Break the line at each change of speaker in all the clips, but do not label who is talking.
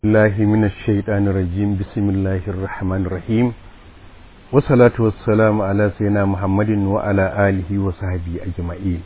الله من الشيطان الرجيم بسم الله الرحمن الرحيم والصلاة والسلام على سيدنا محمد وعلى آله وصحبه أجمعين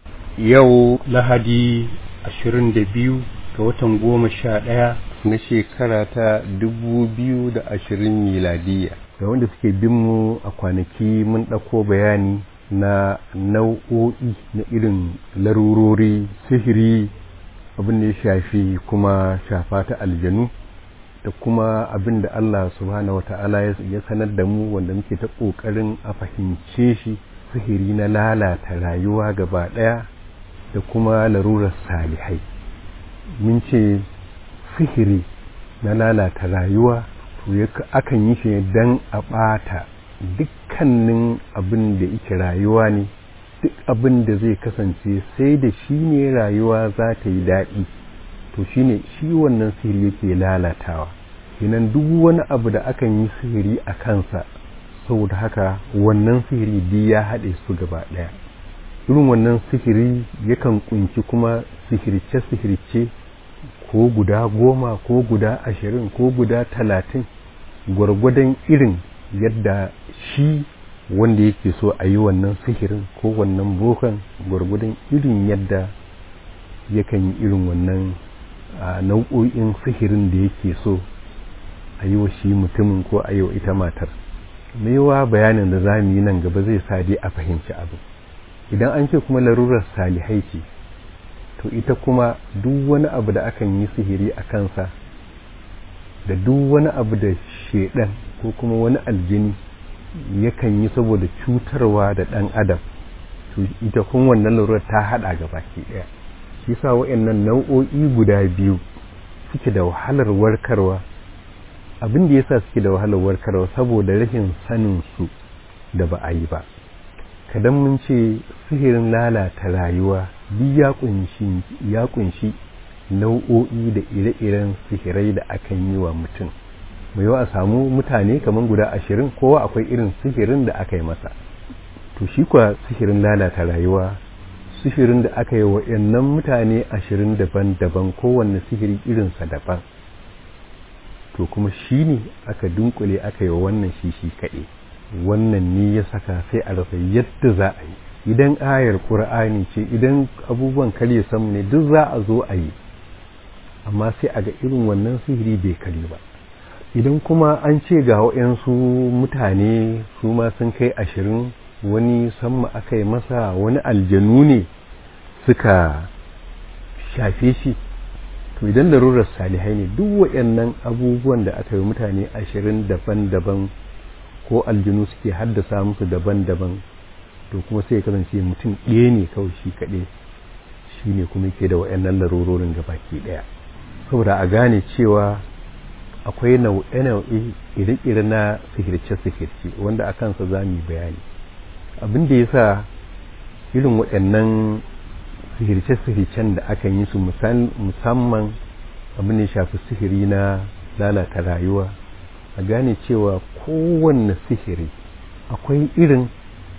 yau lahadi ashirin da biyu ga watan goma sha ɗaya na shekara ta dubu biyu da ashirin miladiya ga wanda suke bin mu a kwanaki mun ɗauko bayani na nau'o'i na irin larurori sihiri abin da ya shafi kuma shafa ta aljanu da kuma abin da Allah subhanahu wata'ala ya sanar da mu wanda muke ta ƙoƙarin a fahimce shi sihiri na lalata rayuwa gaba ɗaya da kuma larurar salihai mun ce sihiri na lalata rayuwa to akan yi shi don a ɓata dukkanin abin da yake rayuwa ne duk abin da zai kasance sai da shi ne rayuwa za ta yi daɗi to shi ne shi wannan sihiri yake lalatawa kenan duk wani abu da akan yi sihiri a kansa saboda haka wannan sihiri duk ya haɗe su gaba ɗaya irin wannan sihiri yakan kunci kuma sihirce-sihirce ko guda goma ko guda ashirin ko guda talatin gwargwadon irin yadda shi wanda yake so a yi wannan sihirin ko wannan bokan gwargwadon irin yadda yakan yi irin wannan nau'o'in sihirin da yake so a yi wa shi mutumin ko a yi wa ita matar maiwa bayanin da za mu yi nan gaba zai sa dai a fahimci abu idan an ce kuma larurar salihai ce to ita kuma duk wani abu da akan yi sihiri a kansa da duk wani abu da shedan ko kuma wani aljini yakan yi saboda cutarwa da ɗan adam to ita kun wannan larurar ta haɗa ga baki ɗaya shi sa wa'annan nau'o'i guda biyu suke da wahalar warkarwa abin da yasa suke da wahalar warkarwa saboda rashin sanin su da ba a yi ba kadan mun ce sihirin lalata rayuwa duk ya kunshi ya kunshi nau'o'i da ire-iren sihirai da akan yi wa mutum mai yawa a samu mutane kamar guda ashirin kowa akwai irin sihirin da aka yi masa to shi kuwa sihirin lalata rayuwa sihirin da aka yi wa yannan mutane ashirin daban-daban kowanne sihiri irinsa daban to kuma shi ne aka dunkule aka yi wa wannan shi shi kaɗe wannan ne ya saka sai a rasa yadda za a yi idan ayar ƙur'ani ce idan abubuwan karye sam ne duk za a zo a yi amma sai a ga irin wannan sihiri bai kare ba idan kuma an ce ga waɗansu mutane su ma sun kai ashirin wani samma aka yi masa wani aljanu ne suka shafe shi to idan larurar salihai ne duk waɗannan abubuwan da aka yi mutane ashirin daban-daban ko aljanu suke haddasa musu daban-daban to kuma sai ya kasance mutum ɗaya ne kawai shi kaɗai shi ne kuma yake da waɗannan larurorin gabaki ɗaya saboda a gane cewa akwai nau'e-nau'e ire-ire na sihirce-sihirce wanda a kansa za mu bayani abin da ya sa irin waɗannan sihirce-sihircen da akan yi su musamman abin da ya shafi sihiri na lalata rayuwa a gane cewa kowanne sihiri akwai irin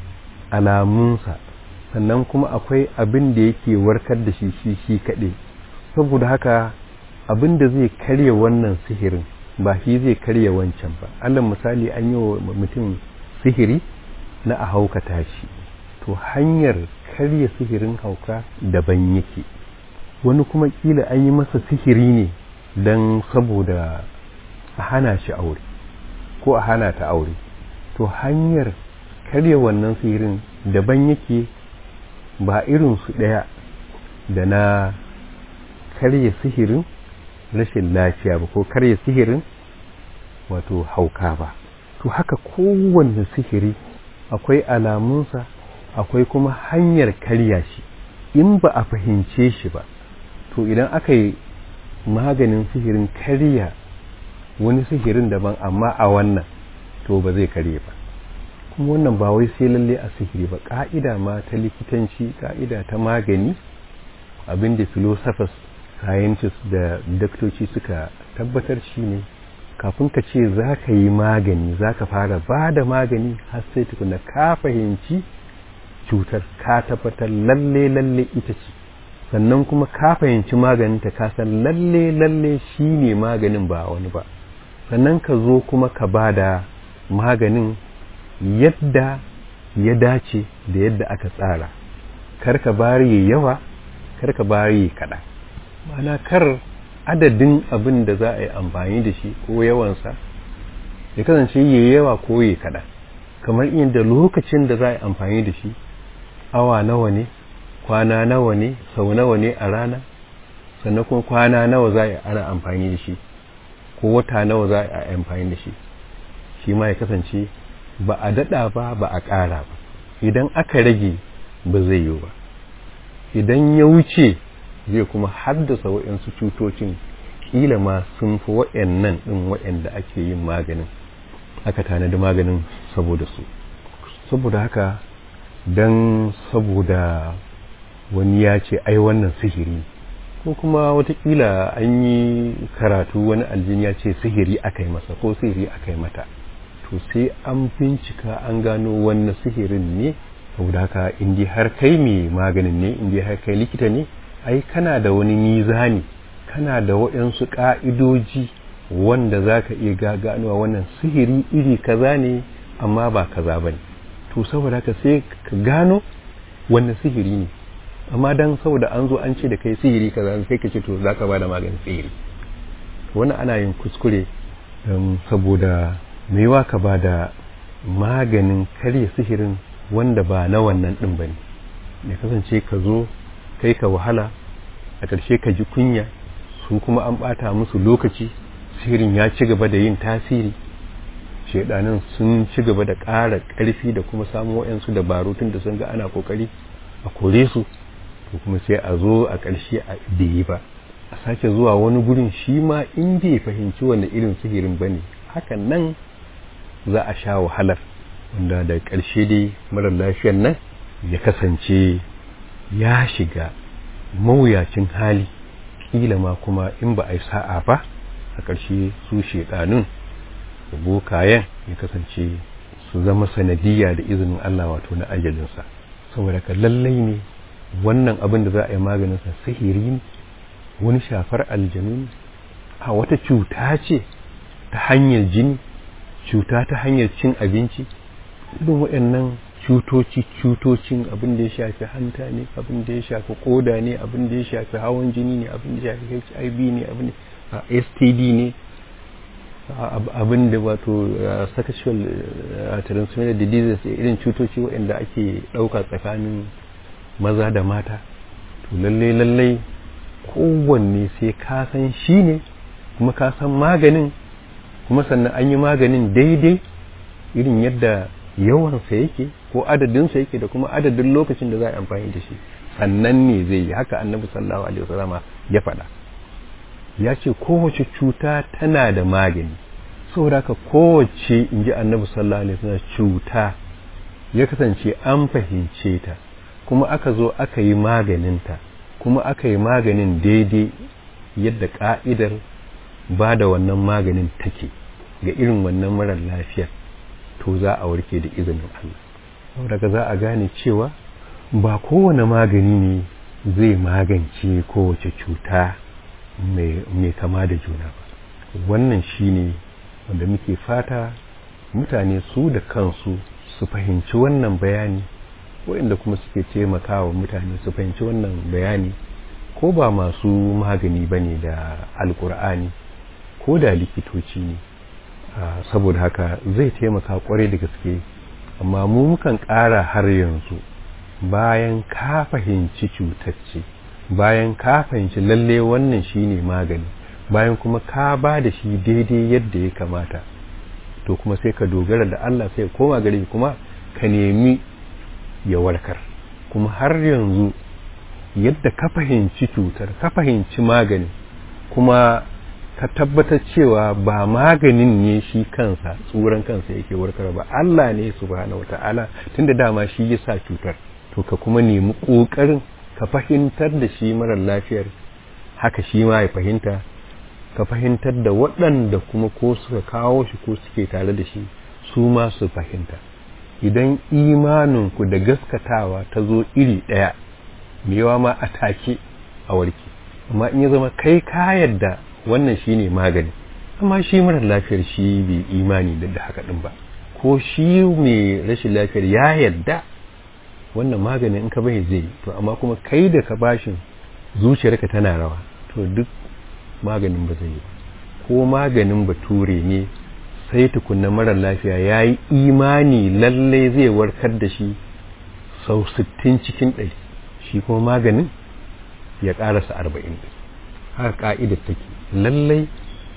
alamunsa sannan kuma akwai abin da yake warkar da shi shi shi kaɗai saboda haka abin da zai karya wannan sihirin ba shi zai karya wancan ba alal misali an yi wa mutum sihiri na a haukata shi to hanyar karya sihirin hauka daban yake wani kuma kila an yi masa sihiri ne don saboda a hana shi aure ko a hana ta aure to hanyar karya wannan sihirin daban yake ba irin su ɗaya da na karya sihirin rashin lafiya ba ko karya sihirin wato hauka ba to haka kowanne sihiri akwai alamunsa akwai kuma hanyar karya shi in ba a fahimce shi ba to idan aka yi maganin sihirin karya wani sihirin daban amma a wannan to ba zai karye ba kuma wannan ba wai sai lalle a sihiri ba ka'ida ma ta likitanci ka'ida ta magani abinda philosophers scientists da daktoci suka tabbatar shi ne kafin ka ce za ka yi magani za ka fara ba da magani har sai tukuna ka fahimci cutar ka tabbatar lalle lalle ita ce sannan kuma ka fahimci maganinta ka san lalle lalle shi ne maganin ba wani ba sannan ka zo kuma ka ba da maganin yadda ya dace da yadda aka tsara kar ka bari yawa kar ka bari kaɗan ma'ana kar adadin abin da za a yi amfani da shi ko yawansa ya kasance yi yawa ko yi kaɗan kamar inda lokacin da za a yi amfani da shi awa nawa ne kwana nawa ne sau nawa ne a rana sannan kuma kwana nawa za a yi ana amfani da shi ko wata nawa za a yi amfani da shi shi ma ya kasance ba a daɗa ba ba a ƙara ba idan aka rage ba zai yi ba idan ya wuce zai kuma haddasa waɗansu cutocin ƙila ma sun fi waɗannan ɗin waɗanda ake yin maganin aka tanadi maganin saboda su saboda haka don saboda wani ya ce ai wannan sihiri ko kuma watakila an yi karatu wani aljini ya ce sihiri aka yi masa ko sihiri aka yi mata to sai an bincika an gano wannan sihirin ne saboda haka indi har kai mai maganin ne indi har kai likita ne ai kana da wani mizani kana da waɗansu ƙa'idoji wanda za ka iya gaganuwa wannan sihiri iri kaza ne amma ba kaza ba ne to saboda haka sai ka gano wannan sihiri ne amma dan saboda an zo an ce da kai sihiri kaza sai ka ce to za ka ba da maganin sihiri wannan ana yin kuskure saboda maiwa ka ba da maganin karya sihirin wanda ba na wannan ɗin ba ne ya kasance ka zo kai ka wahala a ƙarshe ka ji kunya su kuma an ɓata musu lokaci sihirin ya ci gaba da yin tasiri shaidanin sun ci gaba da ƙara ƙarfi da kuma samun waɗansu dabaru tun da sun ga ana ƙoƙari a kore su to kuma sai a zo a ƙarshe a bai ba a sake zuwa wani gurin shi ma in bai fahimci wanda irin sihirin ba ne hakan nan za a sha wahalar wanda da ƙarshe dai marar lafiyar nan ya kasance ya shiga mawuyacin hali ƙila ma kuma in ba a yi sa'a ba a ƙarshe su shekanun bokayen ya kasance su zama sanadiyya da izinin Allah wato na ajalinsa saboda ka lallai ne wannan abin da za a yi maganinsa sihiri ne wani shafar aljanu ne a wata cuta ce ta hanyar jini cuta ta hanyar cin abinci irin waɗannan cutoci cutocin abin da ya shafi hanta ne abin da ya shafi koda ne abin da ya shafi hawan jini ne abin da ya shafi hiv ne abin da std ne abin da wato sexual transmitted diseases irin cutoci waɗanda ake ɗauka tsakanin maza da mata to lallai lallai kowanne sai ka san shi ne kuma ka san maganin kuma sannan an yi maganin daidai irin yadda yawansa yake ko adadinsa yake da kuma adadin lokacin da za a amfani da shi sannan ne zai yi haka annabi sallallahu alaihi wasallama ya faɗa ya ce kowace cuta tana da magani saboda haka kowace in ji annabi sallallahu alaihi wasallam cuta ya kasance an fahimce ta kuma aka zo aka yi maganinta kuma aka yi maganin daidai yadda ka'idar ba da wannan maganin take ga irin wannan marar lafiyar to za a warke da izinin Allah daga za a gane cewa ba kowane magani ne zai magance kowace cuta mai kama da juna ba wannan shine wanda muke fata mutane su da kansu su fahimci wannan bayani waɗanda kuma suke taimakawa mutane su fahimci wannan bayani ko ba masu magani ba ne da alkur'ani ko da likitoci ne saboda haka zai taimaka kwarai da gaske amma mu mukan ƙara har yanzu bayan ka fahimci cutacce bayan ka fahimci lalle wannan shine magani bayan kuma ka ba da shi daidai yadda ya kamata to kuma sai ka dogara da Allah sai koma gare kuma ka nemi ya warkar kuma har yanzu yadda ka fahimci cutar ka fahimci magani kuma ka tabbatar cewa ba maganin ne shi kansa tsuran kansa yake warkar ba Allah ne subhanahu wata'ala tunda dama shi ya sa cutar to ka kuma nemi ƙoƙarin ka fahimtar da shi marar lafiyar haka shi ma ya fahimta ka fahimtar da waɗanda kuma ko suka kawo shi ko suke tare da shi su ma su fahimta idan imaninku da gaskatawa ta zo iri ɗaya mewa ma a take a warke amma in ya zama kai ka yadda wannan shine magani amma shi mara lafiyar shi bai imani da haka din ba ko shi mai rashin lafiyar ya yadda wannan maganin in ka bai zai to amma kuma kai da ka bashin zuciyarka tana rawa to duk maganin ba zai yi ba ko maganin bature ne sai tukunna mara lafiya ya yi imani lallai zai warkar da shi sau 60 cikin ɗari shi kuma maganin ya ƙarasa 40 haka ƙa'idar take lallai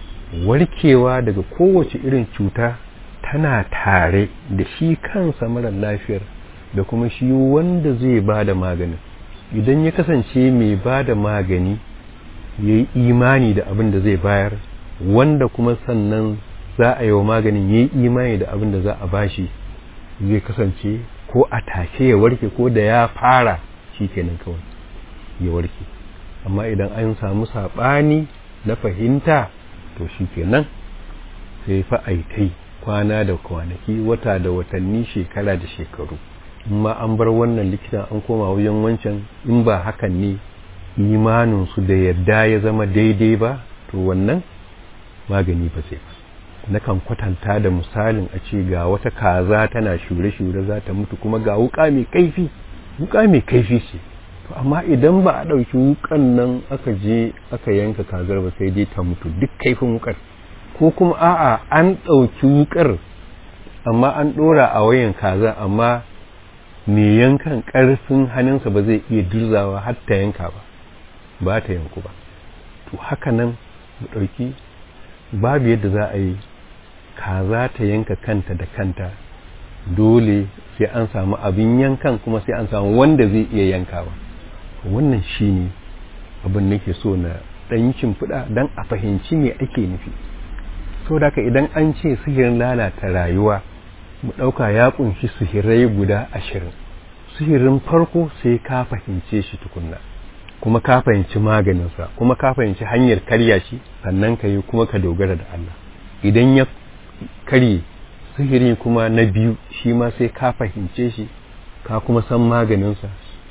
warkewa daga kowace irin cuta tana tare da shi kansa mara lafiyar da kuma shi wanda zai ba da maganin idan ya kasance mai ba da magani ya yi imani da abin da zai bayar wanda kuma sannan za a yi wa maganin ya yi imani da abin da za a bashi zai kasance ko a take ya warke ko da ya fara shi kenan kawai ya warke amma idan an samu saɓani na fahimta to shi kenan sai fa'aitai kwana da kwanaki wata da watanni shekara da shekaru amma an bar wannan likitan an koma wajen wancan in ba hakan ne imaninsu da yadda ya zama daidai ba to wannan magani ba zai ba nakan kwatanta da misalin a ce ga wata kaza tana shure-shure za ta mutu kuma ga wuka mai kaifi wuka mai kaifi ce to amma idan ba a ɗauki wukan nan aka je aka yanka kazar ba sai dai ta mutu duk kaifin wukar ko kuma a'a an ɗauki wukar amma an ɗora a wayan kaza amma mai yankan ƙarfin hannunsa ba zai iya dirzawa har ta yanka ba ba ta yanku ba to haka nan mu ɗauki babu yadda za a yi kaza ta yanka kanta da kanta dole sai an samu abin yankan kuma sai an samu wanda zai iya yankawa wannan shi ne abin nake so na ɗanyin fuda don a fahimci me ake nufi sau da idan an ce sihirin lalata rayuwa mu ɗauka ya ƙunshi sihirai guda ashirin sihirin farko sai ka fahimce shi tukunna kuma ka fahimci maganinsa kuma ka fahimci hanyar karya shi sannan ka yi kuma ka dogara da Allah idan ya karye sihiri kuma na biyu shi ma sai ka fahimce shi ka kuma san maganinsa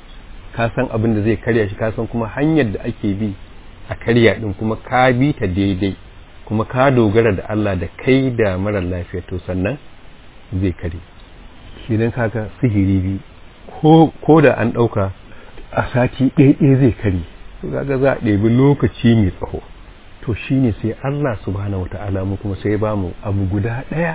ka san abin da zai karya shi ka san kuma hanyar da ake bi a karya din kuma ka bi ta daidai kuma ka dogara da Allah da kai da marar lafiya to sannan zai kare shi dan kaga sihiri bi ko da an ɗauka a sati ɗaya zai kare to kaga za a ɗebi lokaci mai tsaho to shine sai Allah subhanahu wata'ala mu kuma sai ba mu abu guda ɗaya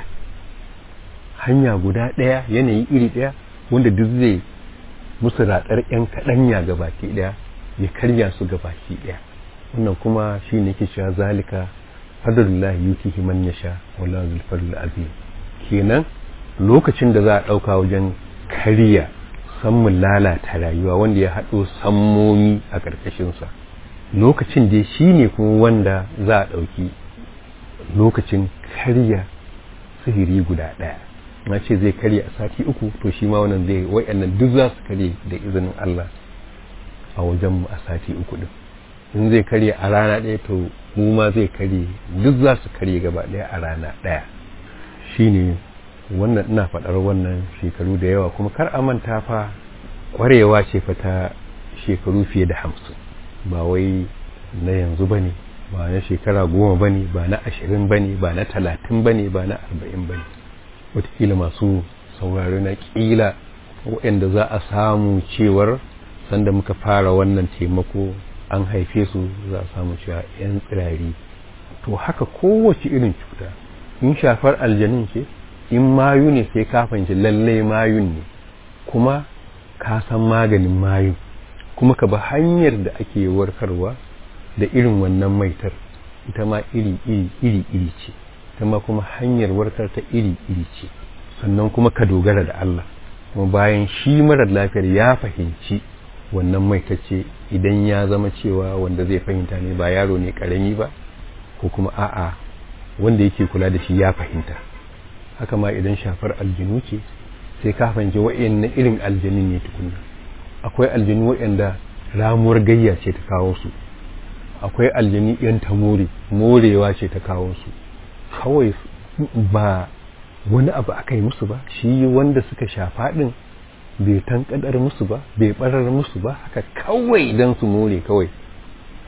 hanya guda ɗaya yanayi iri ɗaya wanda duk zai musu ratsar ƴan kaɗanya ga baki ɗaya ya karya su ga baki ɗaya wannan kuma shi ne ke cewa zalika fadlullahi yutihi man yasha wallahu zul fadl azim kenan lokacin da za a ɗauka wajen karya sammun lalata rayuwa wanda ya haɗo sammomi a ƙarƙashinsa lokacin da shi ne kuma wanda za a ɗauki lokacin karya sihiri guda ɗaya na ce zai karya a sati uku to shi ma wannan zai wa'annan duk za su karye da izinin Allah a wajen a sati uku din in zai karye a rana ɗaya to mu ma zai karye duk za su karye gaba ɗaya a rana ɗaya shine wannan ina faɗar wannan shekaru da yawa kuma kar a manta fa ƙwarewa ce fa ta shekaru fiye da hamsin ba wai na yanzu ba ne ba na shekara goma ba ne ba na ashirin ba ne ba na talatin ba ne ba na arba'in ba ne watakila masu saurari na ƙila waɗanda za a samu cewar sanda muka fara wannan taimako an haife su za a samu cewa 'yan tsirari to haka kowace irin cuta in shafar aljanin ce in mayu ne sai ka fahimci lalle mayun ne kuma ka san maganin mayu kuma ka ba hanyar da ake warkarwa da irin wannan maitar ita ma iri iri iri iri ce ita ma kuma hanyar warkar ta iri iri ce sannan kuma ka dogara da Allah kuma bayan shi marar lafiyar ya fahimci wannan maitacce idan ya zama cewa wanda zai fahimta ne ba yaro ne karami ba ko kuma a'a wanda yake kula da shi ya fahimta haka ma idan shafar aljinu ce sai ka fahimci wa'annan irin aljinin ne tukunna akwai aljinu wa'anda ramuwar gayya ce ta kawo su akwai aljini yan tamori morewa ce ta kawo su kawai ba wani abu aka yi musu ba shi wanda suka shafa din bai tankadar musu ba bai barar musu ba haka kawai dan su more kawai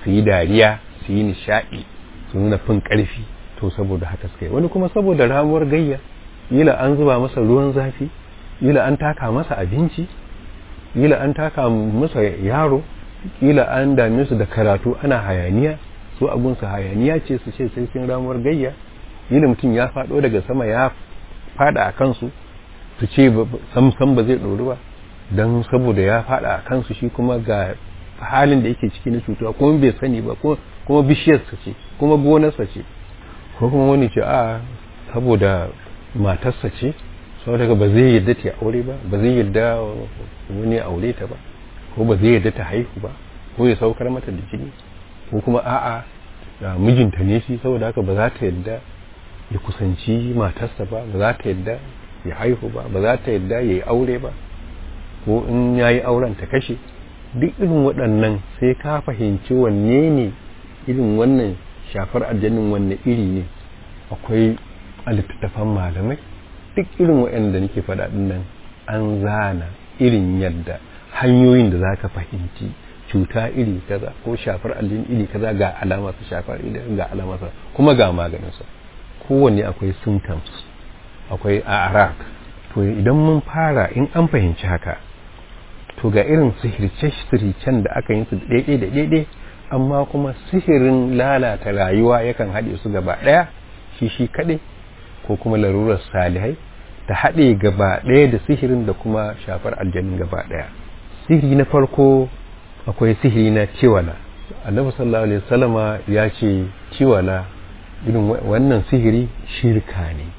su yi dariya su yi nishaɗi su nuna fin ƙarfi to saboda haka suka yi wani kuma saboda ramuwar gayya yila an zuba masa ruwan zafi yila an taka masa abinci yila an taka masa yaro yila an dame su da karatu ana hayaniya su abunsa hayaniya ce su ce sai sun ramuwar gayya yila mutum ya faɗo daga sama ya faɗa a kansu su ce sam ba zai ɗori ba don saboda ya faɗa a kansu shi kuma ga halin da yake ciki na cutuwa kuma bai sani ba kuma bishiyarsa ce kuma gonarsa ce ko kuma wani ce a saboda matarsa ce saboda ba zai yadda ta aure ba ba zai yadda wani aure ta ba ko ba zai yadda ta haihu ba ko ya saukar mata da jini ko kuma a'a mijinta ne shi saboda haka ba za ta yadda ya kusanci matarsa ba ba za ta yadda ya haihu ba ba za ta yadda ya yi aure ba ko in ya yi auren ta kashe duk irin waɗannan sai ka fahimci wanne ne irin wannan shafar aljannin wanne iri ne akwai a littattafan malamai duk irin waɗanda nake faɗa nan an zana irin yadda hanyoyin da za ka fahimci cuta iri kaza ko shafar aljini iri kaza ga alamarsa shafar iri ga alamarsa kuma ga maganinsa kowanne akwai symptoms akwai arak to idan mun fara in an fahimci haka to ga irin sihirce-sihircen da aka yi su daidai da daidai amma kuma sihirin lalata rayuwa yakan haɗe su gaba ɗaya shi shi kaɗai ko kuma larurar salihai ta haɗe gaba ɗaya da sihirin da kuma shafar aljanin gaba ɗaya sihiri na farko akwai sihiri na ciwala annabi sallallahu alaihi wasallama ya ce ciwala irin wannan sihiri shirka ne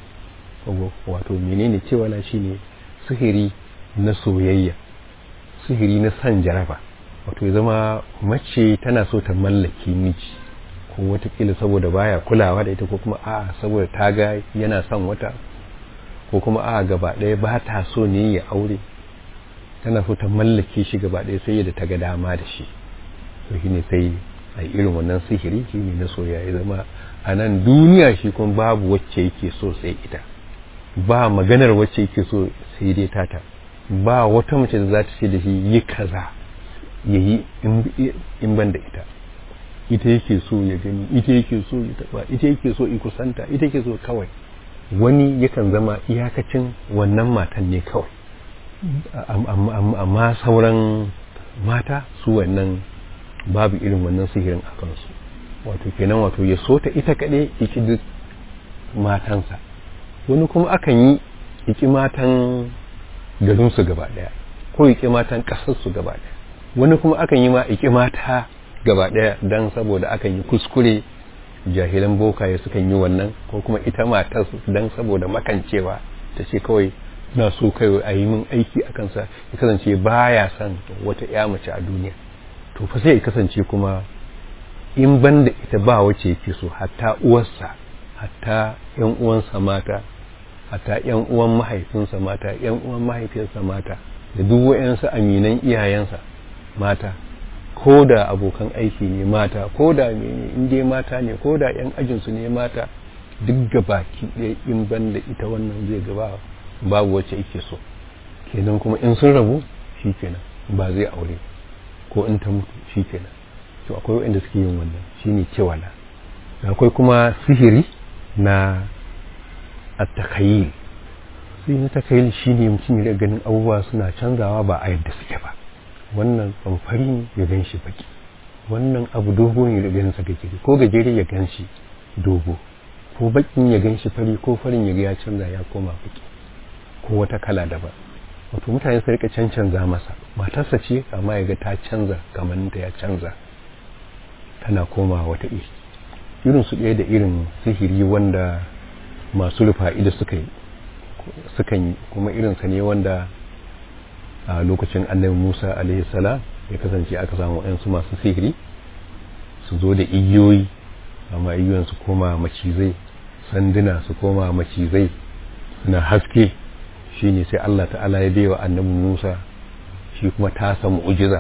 wato menene ciwala shine sihiri na soyayya sihiri na san jaraba wato ya zama mace tana so ta mallaki miji ko watakila saboda baya kulawa da ita ko kuma a saboda ta ga yana son wata ko kuma a gaba ɗaya ba ta so ne ya aure tana so ta mallake shi gaba ɗaya sai da ta ga dama da shi to shine sai a irin wannan sihiri shi ne na soyayya ya zama a nan duniya shi kuma babu wacce yake so sai ita ba maganar wacce yake so sai dai tata ba wata mace da za ta ce da shi yi kaza ya yi in ban da ita ita yake so ya gani ita yake so ya taba ita yake so ya kusanta ita yake so kawai wani yakan zama iyakacin wannan matan ne kawai amma sauran mata su wannan babu irin wannan sihirin a kansu wato kenan wato ya so ta ita kaɗai iki duk matansa wani kuma akan yi iki matan garinsu gaba ɗaya ko iki matan ƙasarsu gaba ɗaya wani kuma akan yi ma iki mata gaba ɗaya don saboda akan yi kuskure jahilan bokaye sukan yi wannan ko kuma ita matar don saboda makancewa ta ce kawai na so kai a yi min aiki a kansa ya kasance baya son wata ya mace a duniya to fa sai ya kasance kuma in banda ita ba wace yake so hatta uwarsa hatta yan uwansa mata hatta yan uwan mahaifinsa mata yan uwan mahaifiyarsa mata da duk wayansu aminan iyayensa mata ko da abokan aiki ne mata ko da mene in dai mata ne ko da yan ajinsu ne mata duk gabaki ɗaya in banda ita wannan zai gaba babu wacce yake so kenan kuma in sun rabu shi kenan ba zai aure ko in ta mutu shi kenan to akwai waɗanda suke yin wannan shine cewala akwai kuma sihiri na attakayil sihiri na takayil shine mutum ya ganin abubuwa suna canzawa ba a yadda suke ba wannan tsamfari ne ya gan shi baki wannan abu dogo ne ya gan sa gajere ko gajere ya gan shi dogo ko bakin ya gan shi fari ko farin ya ga ya canza ya koma baki ko wata kala daban wato mutane su rika cancanza masa matarsa ce amma ya ga ta canza kamanninta ya canza tana koma wata iri irin su ɗaya da irin sihiri wanda masu rufa'ida suka yi sukan yi kuma irinsa ne wanda a lokacin annabi musa salam ya kasance aka samu yansu masu sihiri su zo da igiyoyi amma igiyoyin su koma macizai sanduna su koma macizai suna haske shine sai Allah ta'ala ya baiwa annabi Musa shi kuma tasa mu'ujiza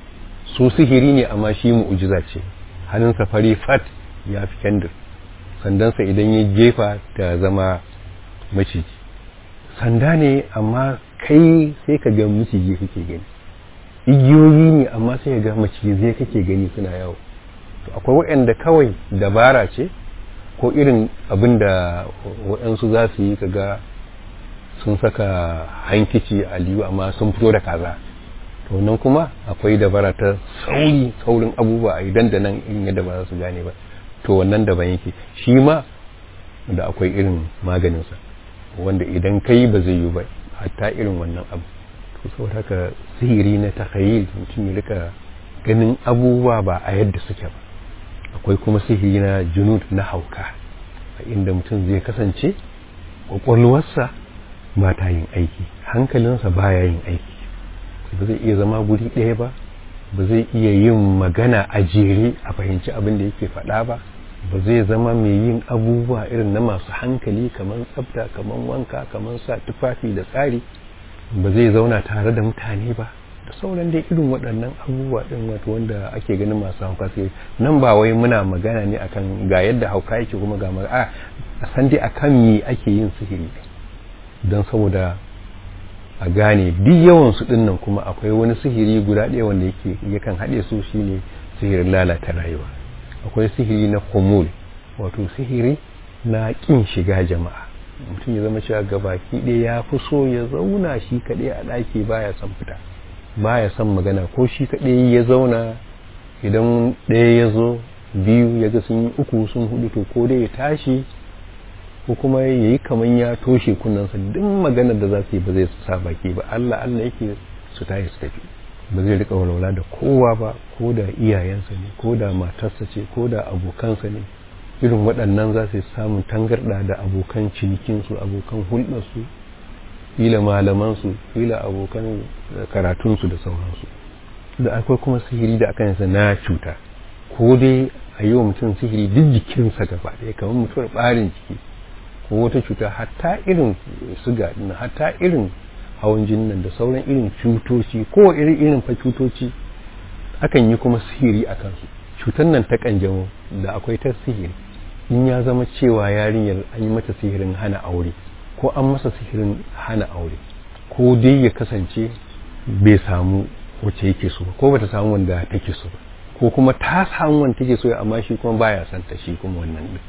su sihiri ne amma shi mu'ujiza ce hannunsa fari fat ya fi kendir sandansa idan ya jefa ta zama maciji sanda ne amma kai sai ka ga maciji kake gani igiyoyi ne amma sai ka ga macizai kake gani suna yawo akwai waɗanda kawai dabara ce ko irin abin da waɗansu za su yi kaga sun saka hankici a liyu amma sun fito da kaza to nan kuma akwai dabara ta sauri saurin abubuwa a idan da nan irin yadda ba za su gane ba to wannan daban yake shi ma da akwai irin maganinsa wanda idan kai ba zai yi ba hatta irin wannan abu to saboda haka sihiri na takhayil mutum ya rika ganin abubuwa ba a yadda suke ba akwai kuma sihiri na junud na hauka a inda mutum zai kasance kwakwalwarsa ba ta yin aiki hankalinsa baya yin aiki ba zai iya zama guri ɗaya ba ba zai iya yin magana a jere a fahimci abin da yake faɗa ba ba zai zama mai yin abubuwa irin na masu hankali kamar tsafta kamar wanka kamar sa tufafi da tsari ba zai zauna tare da mutane ba da sauran dai irin waɗannan abubuwa ɗin wato wanda ake ganin masu hauka sai nan ba wai muna magana ne akan ga yadda hauka yake kuma ga a a san dai akan me ake yin sihiri don saboda a gane duk yawan su ɗin kuma akwai wani sihiri guda ɗaya wanda yake yakan haɗe su shine sihirin lalata rayuwa akwai sihiri na kumul wato sihiri na ƙin shiga jama'a mutum ya zama cewa gabaki ɗaya ya fi so ya zauna shi kaɗai a ɗaki baya son fita baya son magana ko shi kaɗai ya zauna idan ɗaya ya zo biyu ya ga sun yi uku sun hudu to ko dai ya tashi ko kuma ya yi kamar ya toshe kunnensa duk maganar da za su yi ba zai sa baki ba Allah Allah yake su tashi su tafi ba zai rika walwala da kowa ba ko da iyayensa ne ko da matarsa ce ko da abokansa ne irin waɗannan za su samun tangarɗa da abokan cinikinsu abokan hulɗarsu kila malamansu kila abokan karatunsu da sauransu da akwai kuma sihiri da aka yasa na cuta ko dai a yi wa mutum sihiri duk jikinsa gaba ɗaya kamar mutuwar ɓarin jiki ko wata cuta hatta irin suga ɗin hatta irin hawan jinin nan da sauran irin cutoci ko irin irin fa cutoci akan yi kuma sihiri a kansu cutar nan ta kanjamau da akwai ta sihiri in ya zama cewa yarinyar an yi mata sihirin hana aure ko an masa sihirin hana aure ko dai ya kasance bai samu wacce yake so ko bata samu wanda take so ba ko kuma ta samu wanda take so amma shi kuma baya son ta shi kuma wannan din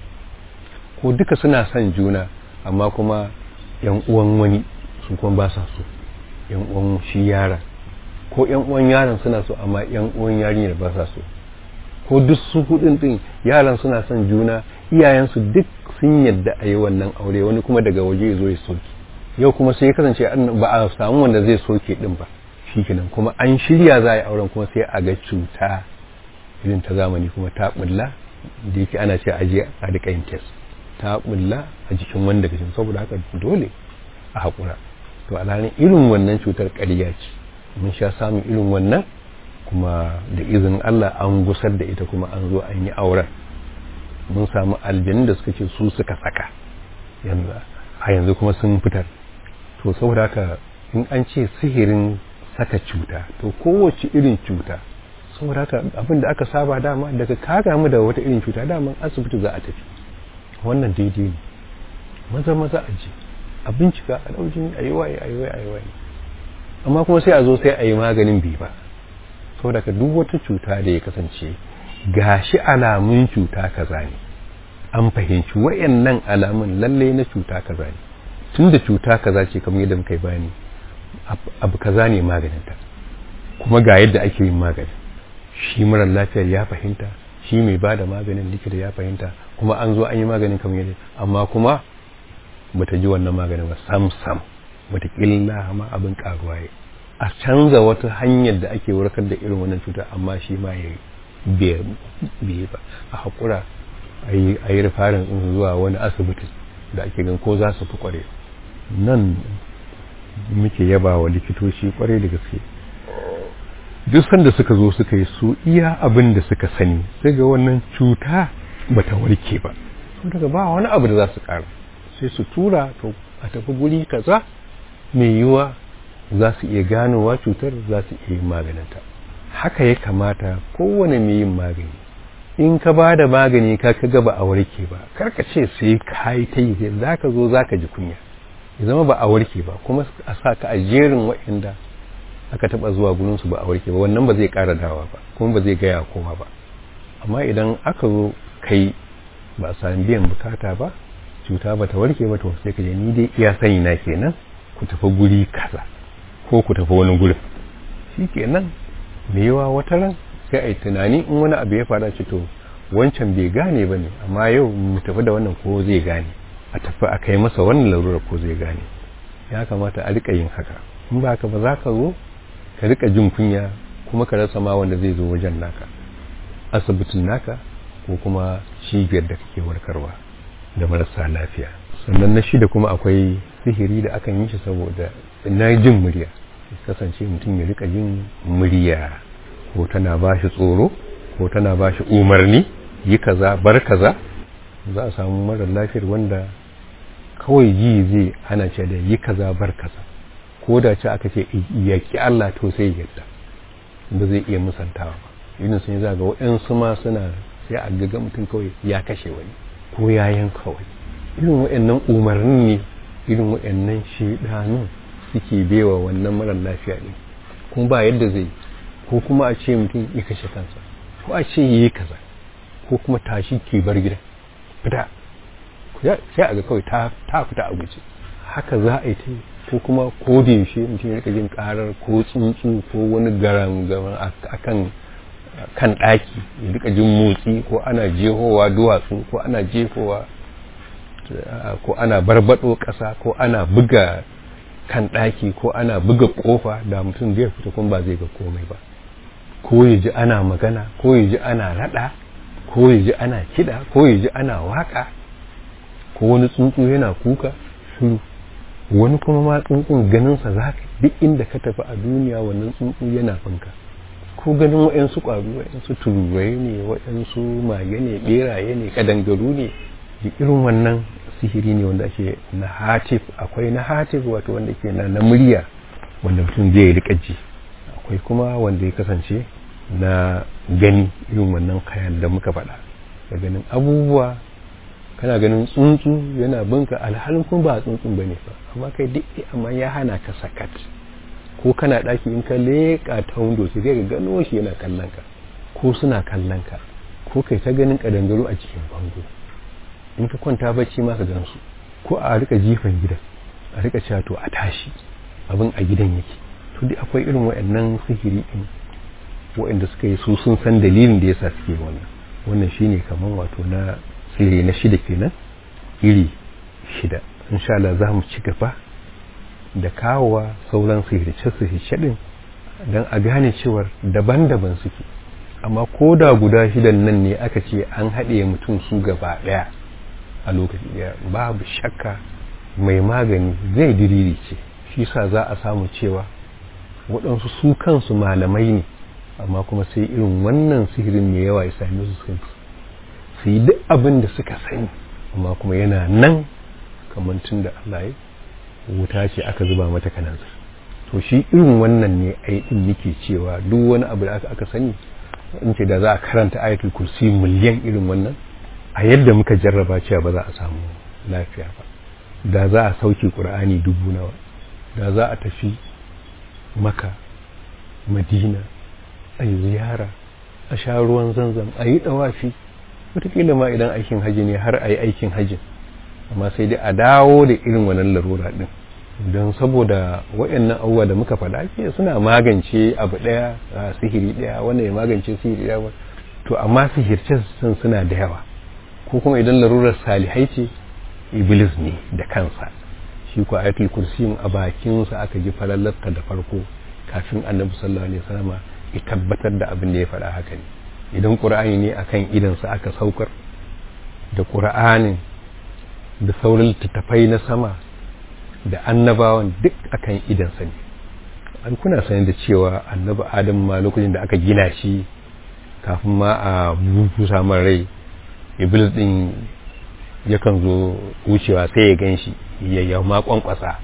ko duka suna son juna amma kuma yan uwan wani su kuma ba sa so yan uwan shi yaron ko yan uwan yaron suna so amma yan uwan yarinyar ba sa so ko duk su hudun din yaran suna son juna iyayensu duk sun yadda a yi wannan aure wani kuma daga waje zo ya soke yau kuma sai ya kasance ba a samu wanda zai soke din ba shikenan kuma an shirya za a yi auren kuma sai a ga cuta irin ta zamani kuma ta bulla da yake ana ce aje a rika yin test ta bulla a jikin wanda gashin saboda haka dole a haƙura to alhalin irin wannan cutar ƙarya ce mun sha samun irin wannan kuma da izinin Allah an gusar da ita kuma an zo an yi auren mun samu aljanun da suka ce su suka saka yanzu a yanzu kuma sun fitar to saboda haka in an ce sihirin saka cuta to kowace irin cuta saboda haka abin da aka saba dama daga ka gamu da wata irin cuta dama asibiti za a tafi wannan daidai ne maza maza a je a bincika a ɗaujin a yi waye a yi waye a yi waye amma kuma sai a zo sai a yi maganin bi ba saboda ka duk wata cuta da ya kasance gashi alamun cuta kaza ne an fahimci wayannan alamun lalle na cuta kaza ne tunda cuta kaza ce kamar yadda muka yi bayani abu kaza ne maganinta kuma ga yadda ake yin magani shi marar lafiyar ya fahimta shi mai ba da maganin likita ya fahimta kuma an zo an yi maganin kamar yadda amma kuma bata ji wannan maganin ba sam sam bata killa ma abin karuwa ya a canza wata hanyar da ake warkar da irin wannan cuta amma shi ma ya bai ba a haƙura a yi rufarin zuwa wani asibiti da ake gan ko za su fi kware nan muke yaba wa likitoci kware da gaske duk sanda suka zo suka yi su iya abin da suka sani sai ga wannan cuta bata warke ba daga ba wani abu da za su ƙara sai su tura to a tafi guri kaza mai yiwa za su iya ganowa cutar za su iya maganinta haka ya kamata kowane mai yin magani in ka ba da magani ka ka gaba a warke ba karka ce sai ka yi ta yi za ka zo za ka ji kunya ya zama ba a warke ba kuma a sa ka a jerin waɗanda aka taɓa zuwa gurinsu ba a warke ba wannan ba zai ƙara dawa ba kuma ba zai gaya kowa ba amma idan aka zo kai ba a sami biyan bukata ba cuta ba ta warke ba to sai ka je ni dai iya sani na kenan ku tafi guri kaza ko ku tafi wani gurin shi kenan da yawa wata ran sai a yi tunani in wani abu ya fara ci to wancan bai gane ba ne amma yau mu tafi da wannan ko zai gane a tafi a kai masa wannan larurar ko zai gane ya kamata a rika yin haka in ba ka ba za ka zo ka rika jin kunya kuma ka rasa ma wanda zai zo wajen naka asibitin naka ko kuma cibiyar da kake warkarwa da marasa lafiya sannan na shida kuma akwai sihiri da akan yi shi saboda na jin murya kasance mutum ya rika jin murya ko tana ba shi tsoro ko tana ba shi umarni yi kaza bar kaza za a samu marar lafiyar wanda kawai ji zai ana ce da yi kaza bar kaza ko da ce aka ce yaki Allah to sai yadda ba zai iya musantawa ba irin sun yi zaga waɗansu ma suna sai a gaga mutum kawai ya kashe wani ko ya yanka wani irin waɗannan umarni ne irin waɗannan shidanun suke bewa wannan marar lafiya ne kuma ba yadda zai ko kuma a ce mutum ya kashe kansa ko a ce yi kaza ko kuma tashi ke bar gida fita sai a ga kawai ta fita a guje haka za a yi ta ko kuma ko da yaushe mutum ya rika jin karar ko tsuntsu ko wani garan garan akan kan ɗaki ya rika jin motsi ko ana jehowa duwatsu ko ana jehowa ko ana barbado ƙasa ko ana buga kan ɗaki ko ana buga ƙofa da mutum zai fita kuma ba zai ga komai ba ko ya ji ana magana ko ya ji ana raɗa ko ya ji ana kiɗa ko ya ji ana waƙa ko wani tsuntsu yana kuka shiru wani kuma ma tsuntsun ganinsa za ka duk inda ka tafi a duniya wannan tsuntsu yana fanka ko ganin waɗansu ƙwaro waɗansu tururai ne waɗansu mage ne ɓeraye ne ƙadangaru ne irin wannan sihiri ne wanda ake na hatif akwai na hatif wato wanda ke na na murya wanda mutum zai rika ji akwai kuma wanda ya kasance na gani irin wannan kayan da muka faɗa da ganin abubuwa kana ganin tsuntsu yana binka alhalin kuma ba tsuntsun bane fa amma kai duk amma ya hana ka sakat ko kana ɗaki in ka leƙa ta windo sai ka gano shi yana kallon ka ko suna kallon ka ko kai ta ganin ƙadangaru a cikin bango in ka kwanta bacci ma ka gan su ko a rika jifan gidan a rika cewa to a tashi abin a gidan yake to dai akwai irin waɗannan sihiri din waɗanda suka yi su sun san dalilin da yasa suke wannan wannan shine kaman wato na sihiri na shida kenan iri shida insha Allah za mu ci gaba da kawowa sauran sihirce-sihirce din don a gane cewar daban-daban suke amma ko da guda shidan nan ne aka ce an haɗe mutum su gaba ɗaya a lokaci ɗaya babu shakka mai magani zai diriri ce shi sa za a samu cewa waɗansu su kansu malamai ne amma kuma sai irin wannan sihirin mai yawa ya sami su sun su yi duk abin da suka sani amma kuma yana nan kamar tun da Allah ya wuta ce aka zuba mata kanansa to shi irin wannan ne ai din nake cewa duk wani abu da aka sani in ce da za a karanta ayatul kursi miliyan irin wannan a yadda muka jarraba cewa ba za a samu lafiya ba da za a sauke qur'ani dubu nawa da za a tafi maka madina a yi ziyara a sha ruwan zanzam a yi dawafi wataƙila ma idan aikin haji ne har a yi aikin hajin amma sai dai a dawo da irin wannan larura din don saboda waɗannan abubuwa da muka faɗa ke suna magance abu ɗaya a sihiri ɗaya wannan ya magance sihiri ɗaya to amma sihirce sun suna da yawa ko kuma idan larurar salihai ce iblis ne da kansa shi ko ayatul kursi a bakinsa aka ji falallarta da farko kafin annabi sallallahu alaihi wasallam ya tabbatar da abin da ya faɗa haka ne idan qur'ani ne akan idansa aka saukar da qur'anin da sauran littattafai na sama da annabawan duk akan idansa ne an kuna sanin da cewa annabi adam ma lokacin da aka gina shi kafin ma a bubusa man rai iblis din yakan zo wucewa sai ya gan shi ya ma kwankwasa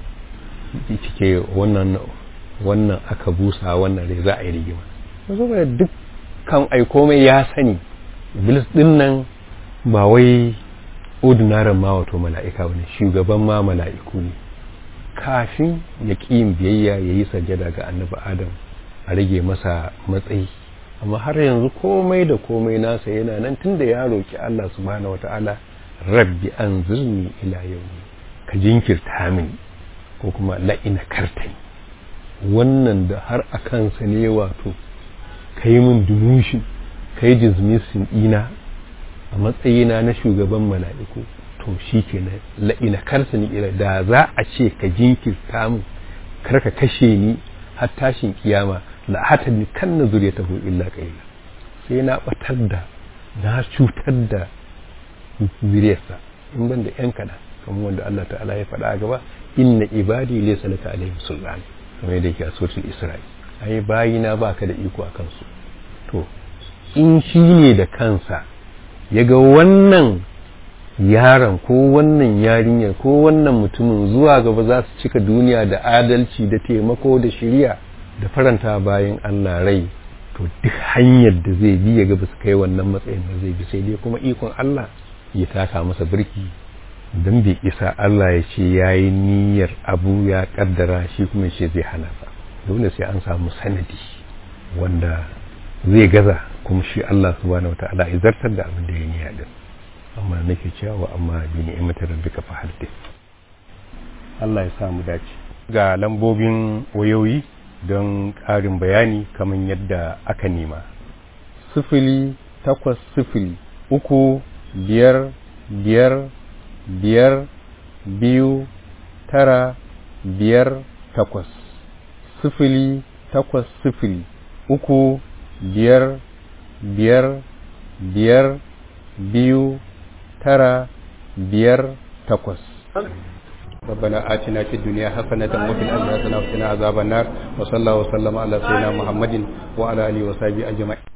cike wannan wannan aka busa wannan rai za a yi rigima saboda duk kan ai komai ya sani iblis din nan ba wai ordinaren ma wato mala'ika wani shugaban ma mala'iku ne kafin ya ƙi yin biyayya ya yi sajada ga annabi adam a rage masa matsayi amma har yanzu komai da komai nasa yana nan tunda ya roki Allah subhanahu wata'ala rabbi anzirni ila yawmi ka jinkirta mini ko kuma la'ina kartani wannan da har a kansa ne wato ka yi min demotion ka yi dismissing ɗina a matsayina na shugaban mala'iku to shi ke na la'ina karsa ni ila da za a ce ka jinkirta min kar ka kashe ni har tashin kiyama la hata ni kan na zuriya ta illa kaila sai na batar da na cutar da zuriyarsa in ban da yan kaɗan kamar wanda Allah ta'ala ya faɗa a gaba inna ibadi laysa laka alaihim sultan kamar yadda yake a suratul isra'i ai bayina baka da iko a kansu to in shi ne da kansa ya ga wannan yaron ko wannan yarinyar ko wannan mutumin zuwa gaba za su cika duniya da adalci da taimako da shirya da faranta bayan Allah rai to duk hanyar da zai bi ya ga ba su kai wannan matsayin da zai bi sai dai kuma ikon Allah ya taka masa birki don bai isa Allah ya ce ya yi niyyar abu ya kaddara shi kuma ce zai hana ba dole sai an samu sanadi wanda zai gaza kuma shi Allah subhanahu wa ta'ala ya zartar da abin da ya niyya din amma nake cewa amma bi ni'matar rabbika fa hadith Allah ya samu dace ga lambobin wayoyi don ƙarin bayani kamar yadda aka nema sifili takwas sifili uku biyar biyar biyar biyu tara biyar takwas sifili takwas sifili uku biyar biyar biyar biyu tara biyar takwas ربنا آتنا في الدنيا حسنة وفي الآخرة حسنة وقنا عذاب النار وصلى الله وسلم على سيدنا محمد وعلى آله وصحبه أجمعين